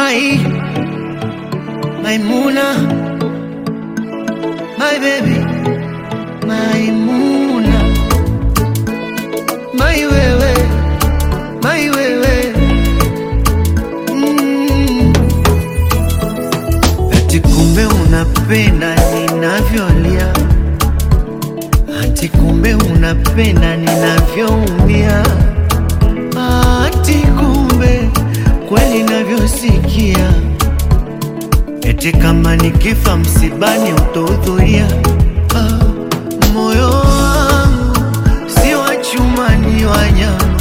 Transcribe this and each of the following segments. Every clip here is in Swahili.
My, Maimuna, my baby, Maimuna, my wewe, my wewe. Mm. Ati kumbe unapenda ninavyolia, ati kumbe unapenda ninavyoumia, ati kumbe kweli navyosikia, eti kama nikifa msibani utahudhuria. Ah, moyo wangu si wa chuma, ni wa nyama,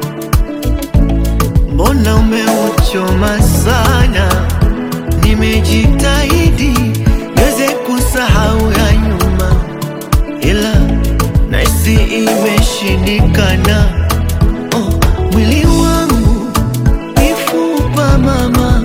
mbona umeuchoma sana? Nimejitahidi niweze kusahau ya nyuma, ila nahisi imeshindikana. Oh, mwili wangu mifupa mama,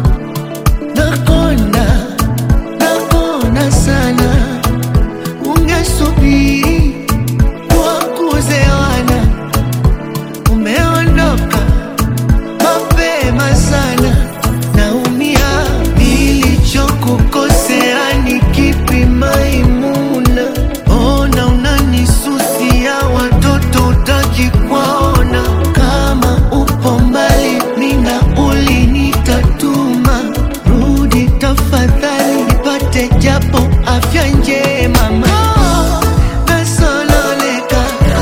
nakonda nakonda sana, ungesubiri wakuzewana, umeondoka mapema sana, naumia. Nilichokukosea ni kipi Maimuna? Ona unanisusia, watoto utaki kuwaona. Kama upo mbali, nina ulinitatuma, rudi tafadhali, nipate japo afya njema. mama. Nasononeka,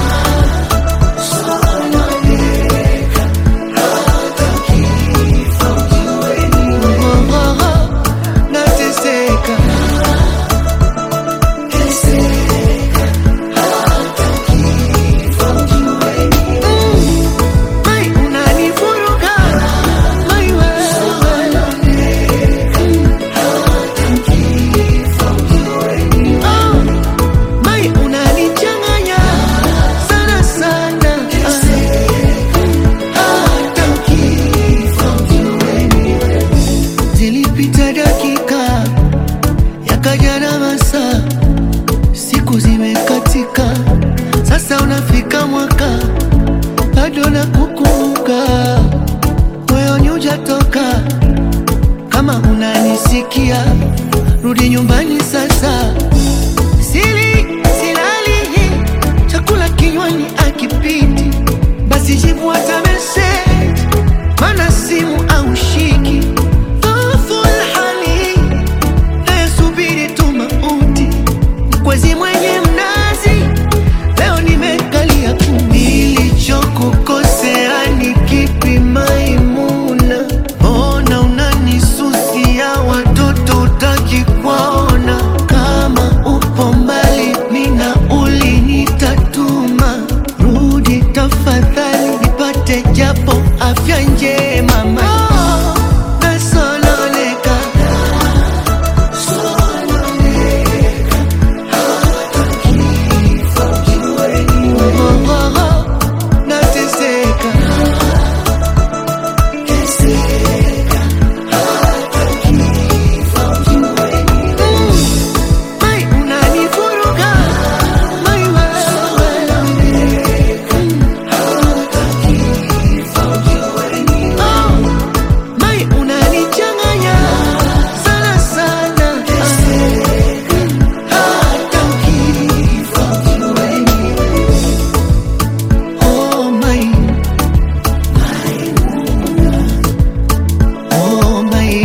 oh, oh, oh, nateseka. Mai, unanivuruga. Mai, wewe. Oh, Mai, unanichanganya sana sana. Hata Zilipita dakika yakaja na masaa, siku zimekatika, sasa unafika mwaka bado na kukumbuka, moyoni hujatoka. Kama unanisikia, rudi nyumbani sasa. Sili silali, chakula kinywani akipiti, basi jibu hata message, mana simu au shiki dhoful hali nayesubiri tu mauti mkwezi mwenye mnazi leo nimekalia tu nilichokukosea ni kipi maimuna ona unanisusia watoto utaki kwaona kama upo mbali mina ulinitatuma rudi tafadhali nipate japo afya njema ma nasononeka Oh, oh, oh, nateseka. Mm, Mai, unanivuruga. Mai, wewe. Oh, Mai, unanichanganya sana sana. Hata ukifa Oh my, oh my,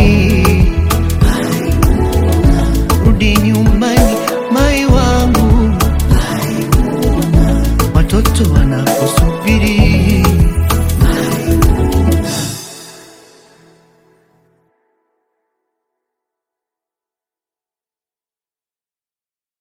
rudi nyumbani mai wangu, watoto wanakusubiri.